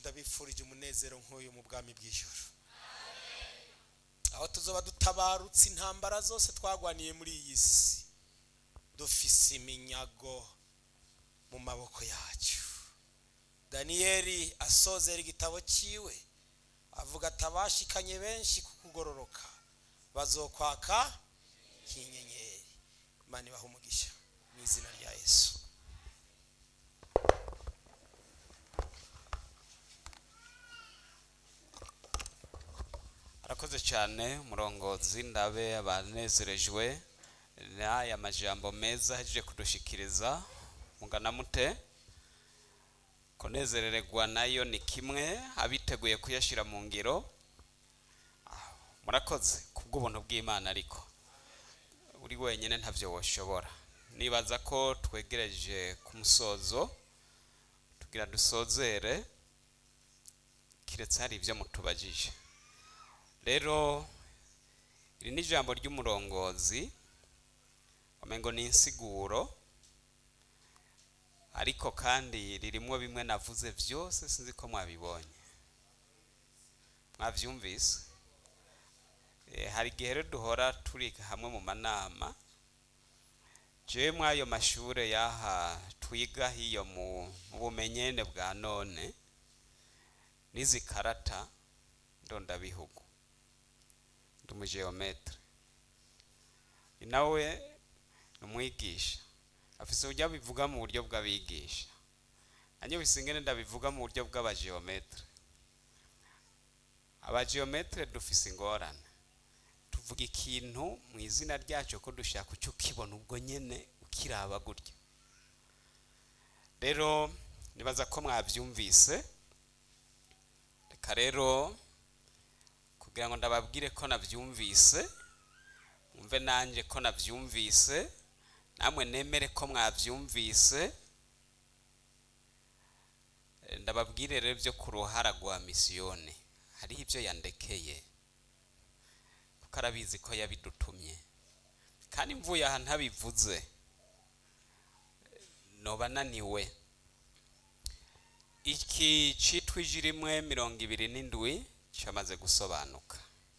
ndabifurije umunezero nk'uyu mu bwami bw'ijoro aho tuzoba dutabarutse intambara zose twagwaniye muri iyi si dufise iminyago mu maboko yacu daniyeli asozera igitabo cyiwe avuga ati abashikanye benshi ku kugororoka bazokwaka nk'inyenyeri imana ibaha umugisha mu izina rya yesu arakoze cyane umurongozi ndabe abanezerejwe n'aya majambo meza ahejeje kudushikiriza mugana mute kunezererwa nayo ni kimwe abiteguye kuyashyira mu ngiro Ah, murakoze kubw'ubuntu bw'imana ariko uri wenyine ntabyo washobora nibaza ko twegereje ku musozo tugira dusozere kiretse hari ibyo mutubajije rero iri ni ijambo ry'umurongozi wamengo ni insiguro ariko kandi ririmo bimwe navuze byose sinzi ko mwabibonye mwabyumvise Eh, hari igihe rero duhora turi hamwe mu manama jewe mw'ayo mashure yaha twiga hiyo mu mu bumenyene bwa none n'izi karata ndondabihugu ndi umugeometre ni nawe ni umwigisha afise uburyo abivuga mu buryo bw'abigisha nanjye bisingene ndabivuga mu buryo bw'abageometre abageometre dufise ingorane tuvuga ikintu mu izina ryacyo ko dushaka ucyo ukibona ubwo nyene ukiraba gutya rero nibaza ko mwabyumvise reka rero kugira ngo ndababwire ko nabyumvise mwumve nanjye ko nabyumvise namwe nemere ko mwabyumvise Eh, ndababwire rero byo ku ruhara rwa misiyoni hariho ibyo yandekeye kuko arabizi ko yabidutumye kandi mvuye aha ntabivuze eh, noba naniwe iki cyitwa iji rimwe mirongo ibiri n'indwi cyamaze gusobanuka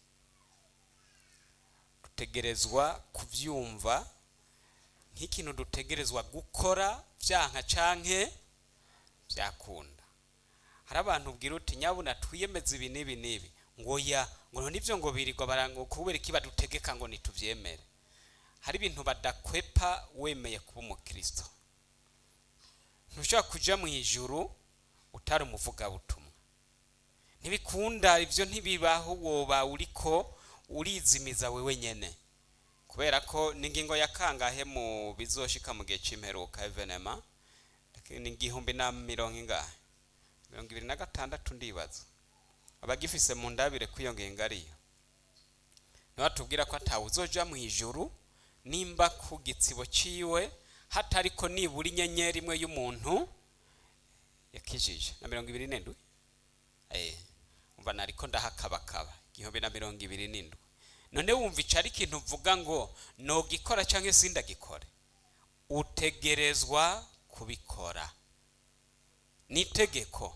dutegerezwa kubyumva nk'ikintu dutegerezwa gukora byanka canke byakunda hari abantu ubwira uti nyabuna twiyemeze ibi n'ibi n'ibi ngo ya ngo nibyo ngo birirwa barango kubera iki badutegeka ngo nitubyemere hari ibintu badakwepa wemeye kuba umukristo ntushobora kuja mu ijuru utari umuvugabutumwa ntibikunda ibyo ntibibaho woba uriko urizimiza wewe nyene kubera ko ni ingingo ya kangahe mu bizoshika mu gihe c'imperuka evenema ni igihumbi na mirongo ingahe mirongo ibiri na gatandatu ndibaza abagifise mu ndabire ko iyo ngingo ariyo niho batubwira ko atawe uzoja mu ijuru nimba ku gitsibo ciwe hatariko nibura inyenyeri imwe y'umuntu yakijije na mirongo ibiri n'indwi eh umva nariko ndahakabakaba igihumbi na mirongo ibiri n'indwi none wumva ico ari ikintu uvuga ngo nogikora canke sindagikore utegerezwa kubikora ni itegeko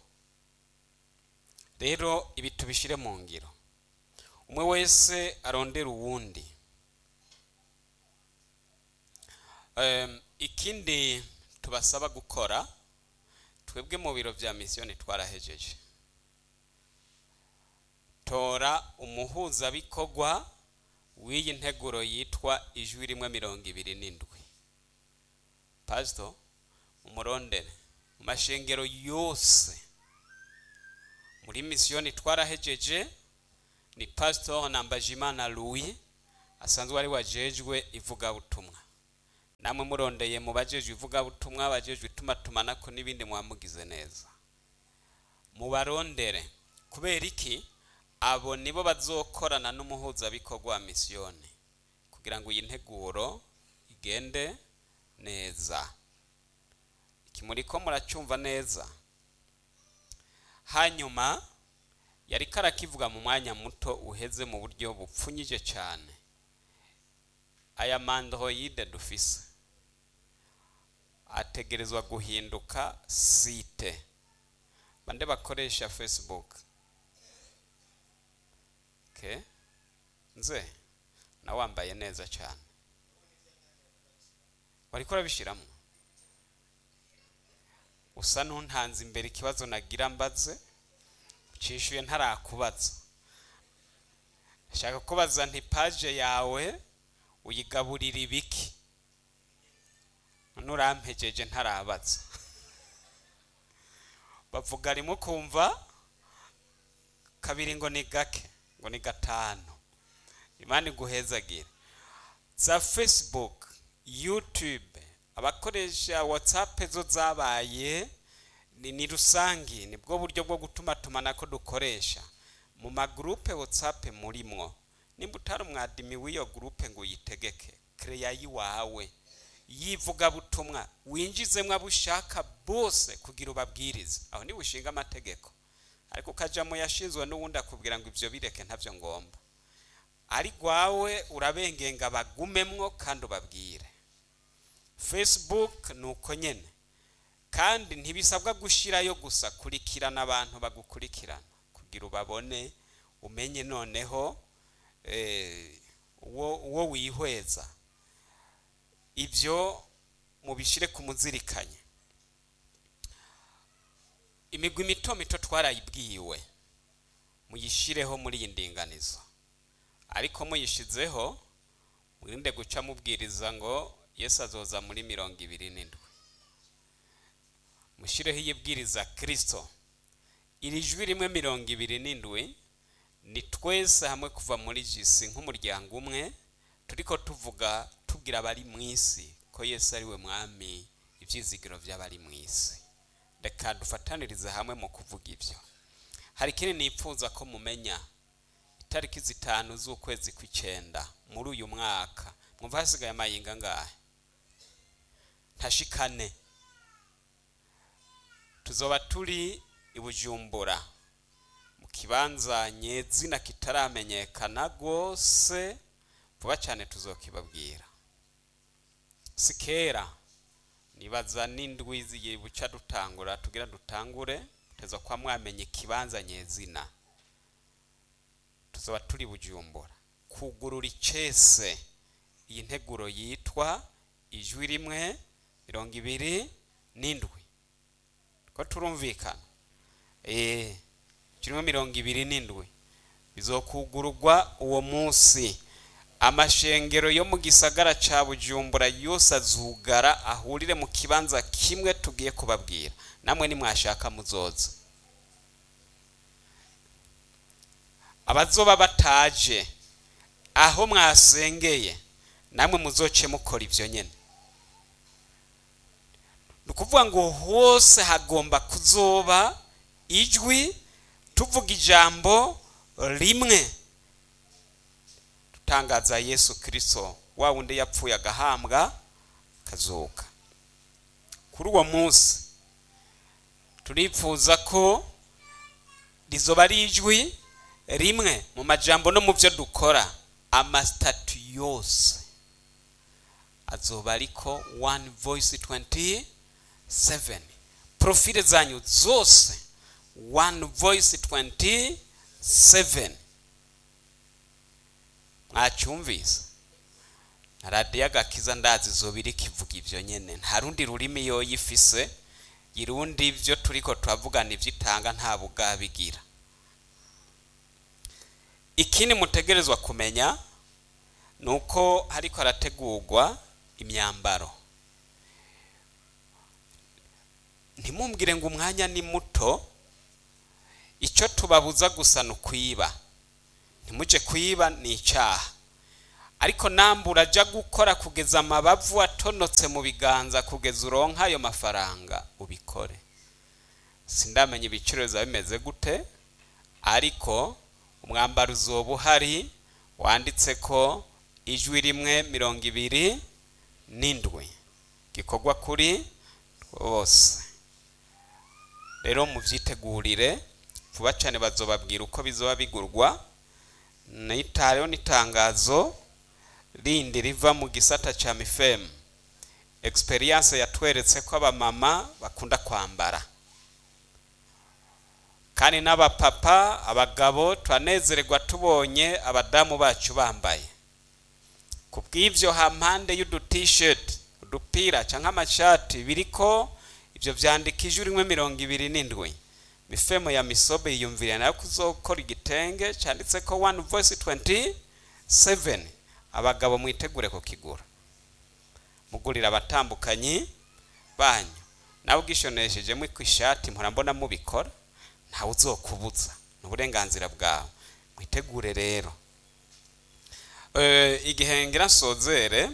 rero ibi tubishire mu ngiro umwe wese arondera uwundi Em, ikindi tubasaba gukora twebwe mu biro bya misiyoni twarahejeje tora umuhuzabikorwa w'iyi nteguro yitwa ijwi rimwe mirongo ibiri n'indwi pasito umurondere mu mashengero yose muri misiyoni twarahejeje ni pasito nambajimana louis asanzwe ari wajejwe ivugabutumwa namwe murondeye mu bajejwe ivugabutumwa bajejwe itumatumanako n'ibindi mwamugize neza mubarondere kubera iki abo nibo bazokorana n'umuhuzabikorwa wa misiyoni kugira ngo iyi nteguro igende neza iki muriko muracyumva neza hanyuma yari karakivuga mu mwanya muto uheze mu buryo bupfunyije cyane aya mandroide dufise ategerezwa guhinduka site bande bakoresha facebook okay nze nawe wambaye neza cyane wariko urabishyiramo usa n'untanze imbere ikibazo nagira mbaze cishuye ntarakubaza shaka kubaza nti paje yawe uyigaburira ibiki none urampejeje ntarabaza bavuga rimwe kumva kabiri ngo ni gake ngo ni gatanu imana iguhezagire za facebook youtube abakoresha whatsapp zo zabaye ni, ni rusangi nibwo buryo bwo gutuma tumanako dukoresha mu magurupe whatsapp murimwo nimba utari umwadimi w'iyo gurupe ngo uyitegeke kereya yiwawe yivugabutumwa winjizemwo abo ushaka bose kugira ubabwirize aho niba ushinga amategeko ariko ukajya mu yashinzwe n'uwundi akubwira ngo ibyo bireke ntabyo ngomba ari rwawe urabengenga bagumemwo kandi ubabwire facebook ni uko nyine kandi ntibisabwa gushyirayo gusa kurikirana abantu bagukurikirana kugira ubabone umenye noneho uwo wihweza ibyo mubishyire ku muzirikanye imigwi mito mito twarayibwiwe muyishyireho muri iyi ndinganizo ariko muyishyizeho mwirinde guca mubwiriza ngo yesu azoza muri mirongo ibiri n'indwi mushyireho iyibwiriza kirisito iri jwi rimwe mirongo ibiri n'indwi ni twese hamwe kuva muri jisi nk'umuryango umwe turiko tuvuga tubwira abari mu isi ko yesu ari we mwami ibyizigiro by'abari mu isi reka dufatanirize hamwe mu kuvuga ibyo hari ikindi nipfuza ko mumenya itariki zitanu z'ukwezi kw'icyenda muri uyu mwaka mwumva hasigaye amayinga angahe ntashikane tuzoba turi i bujumbura mu kibanza nyezina kitaramenyekana rwose vuba cyane tuzokibabwira si kera nibaza n'indwi zigiye buca dutangura tugira dutangure teza kwa mwamenye ikibanza nyezina tuzaba turi bujumbura kugurura icese iyi nteguro yitwa ijwi rimwe mirongo ibiri n'indwi ko turumvikana eee kirimo mirongo ibiri n'indwi bizokugururwa uwo munsi amashengero yo mu gisagara cya bujumbura yose azugara ahurire mu kibanza kimwe tugiye kubabwira namwe nimwashaka muzoza abazoba bataje aho mwasengeye namwe muzoce mukora ibyo nyine ni ukuvuga ngo hose hagomba kuzoba ijwi tuvuga ijambo rimwe dutangaza yesu kirisito wa wundi yapfuye agahambwa akazuka kuri uwo munsi turipfuza ko rizoba ari ijwi rimwe mu majambo no mu byo dukora amasitatu yose azoba ariko one voice 27 profile zanyu zose one voice 27 mwacyumvise na radiyo agakiza ndazi zoba iri kivuga ibyo nyine nta rundi rurimi yoyo ifise irundi ibyo turiko turavugana ibyo itanga nta bugabigira ikindi mutegerezwa kumenya ni uko hariko harategurwa imyambaro ntimumbwire ngo umwanya ni muto icyo tubabuza gusa ni ukwiba ntimujye kwiba ni icyaha ariko nambura ajya gukora kugeza amabavu atonotse mu biganza kugeza uronka ayo mafaranga ubikore sindamenya ibiciro biba bimeze gute ariko umwambaro uzoba uhari wanditse ko ijwi rimwe mirongo ibiri n'indwi gikorwa kuri bose rero mubyitegurire vuba cyane bazobabwira uko bizoba bigurwa nitareho n'itangazo rindi riva mu gisata cya mifemu experience yatweretse ko abamama bakunda kwambara kandi n'abapapa abagabo turanezererwa tubonye abadamu bacu bambaye ku bw'ibyo hampande y'udutisheti udupira cyangwa amashati biriko ibyo byandikije rimwe mirongo ibiri n'indwi mifemo ya misobe yiyumvira nayo kuzokora igitenge cyanditse ko one voice 27 abagabo mwitegure kukigura mugurira abatambukanyi banyu nawe ubwishoneshejemo ku ishati mpora mbona mubikora ntawe uzokubuza ni uburenganzira bwawe mwitegure rero Eh, igihe ngira nsozere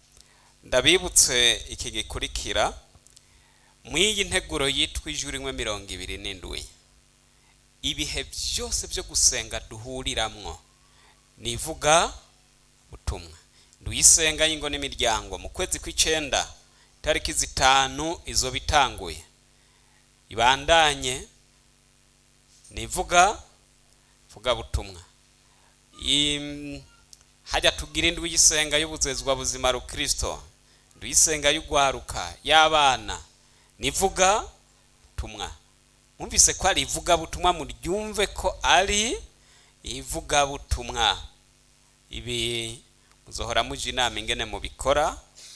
ndabibutse iki gikurikira mu iyi nteguro yitwa ijwi rimwe mirongo ibiri n'indwi ibihe byose byo gusenga duhuriramwo nivuga butumwa nduyisenga y'ingo n'imiryango mu kwezi kw'icenda itariki zitanu izo bitanguye ibandanye nivuga vuga butumwa Im- hajya tugira indwi y'isenga y'ubuzezwa buzima rukristo nduyisenga y'ugwaruka y'abana nivuga butumwa mwumvise ko ari ivugabutumwa muryumve ko ari ivugabutumwa ibi muzohora muja inama ingene mubikora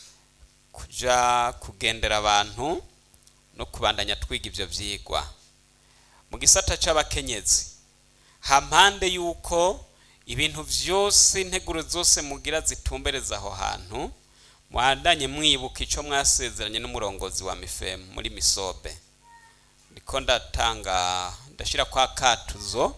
kuja kugendera abantu no kubandanya twiga ivyo vyigwa mu gisata c'abakenyezi hampande yuko ibintu vyose integuro zose mugira zitumbereza aho hantu mwandanye mwibuka ico mwasezeranye n'umurongozi wa mifemu muri misobe ndiko ndatanga ndashira kwa katuzo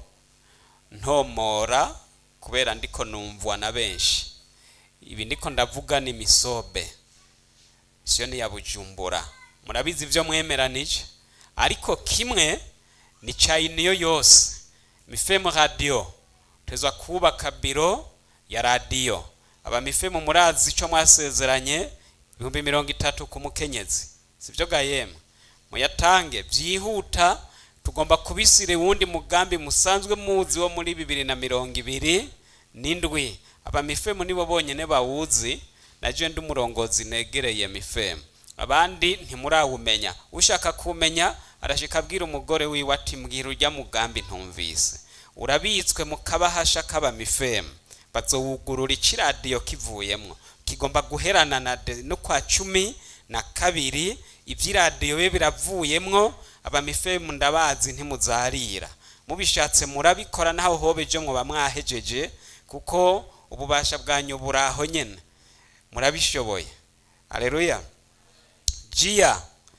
ntomora kubera ndiko numvwa na benshi ibi ndiko ndavuga ni misobe siyo ni ya bujumbura murabizi ivyo mwemeranije ariko kimwe ni cayiniyo yose mifemu radio tezwa kubaka biro ya radiyo aba mifemu murazi ico mwasezeranye ibihumbi mirongo itatu ku mukenyezi sivyo gayemwe muyatange byihuta tugomba kubisira uwundi mugambi musanzwe muzi wo muri bibiri na mirongo ibiri n'indwi aba mifemu nibo bonyene bawuzi naje ndi umurongozi negereye mifemu abandi ntimurawumenya ushaka kumenya arashika abwira umugore wiwe ati mbwira urya mugambi ntumvise urabitswe mu kabahasha k'aba mifemu bazowugurura ikiradiyo kivuyemwo kigomba guherana na de- no kwa cumi na kabiri ivy'iradiyo bibe biravuyemwo abamifemu ndabazi ntimuzarira mubishatse murabikora naho hobeje mwoba mwahejeje kuko ububasha bwanyu buraho nyene murabishoboye aleluya jiya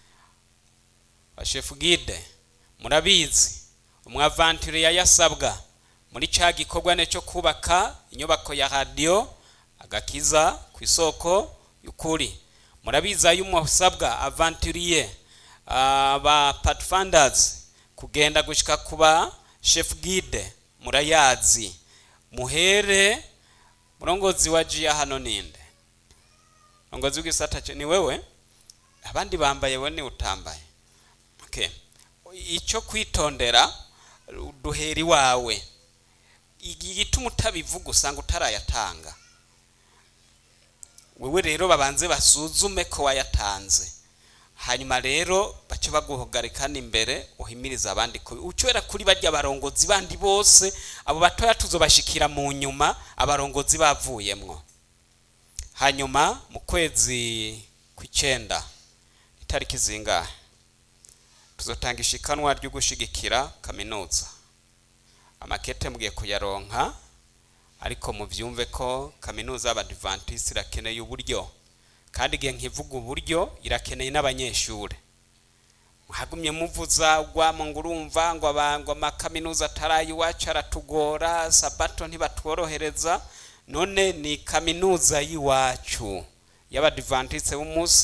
bashefu gide murabizi umwavantire yasabwa muri ca gikorwa ne cyo kubaka inyubako ya radiyo agakiza ku isoko y'ukuri murabizi ayo umusabwa avanturiye ba pathfinders kugenda gushika kuba chef guide murayazi muhere murongozi wa jiya hano ninde murongozi w'igisata ce- ni wewe abandi bambaye we ni utambaye okay icyo kwitondera duhera iwawe igituma utabivuga usanga utarayatanga wewe rero babanze basuzume ko wayatanze hanyuma rero bace baguhagarikana imbere uhimiriza abandi ko ucwera kuri barya barongozi bandi bose abo batoya tuzobashikira mu nyuma abarongozi bavuyemwo hanyuma mu kwezi kw'icenda itariki zingahe tuzotanga ishikanwa ryo gushigikira kaminuza amakete mugiye kuyaronka ariko muvyumve ko kaminuza y'abadivantisi irakeneye uburyo kandi igihe nkivuga uburyo irakeneye n'abanyeshure muhagumye muvuza ugwamo ngo urumva ngo aba- ngo amakaminuza ataraye iwacu aratugora sabato ntibatworohereza none ni kaminuza y'iwacu y'abadivantise b'umunsi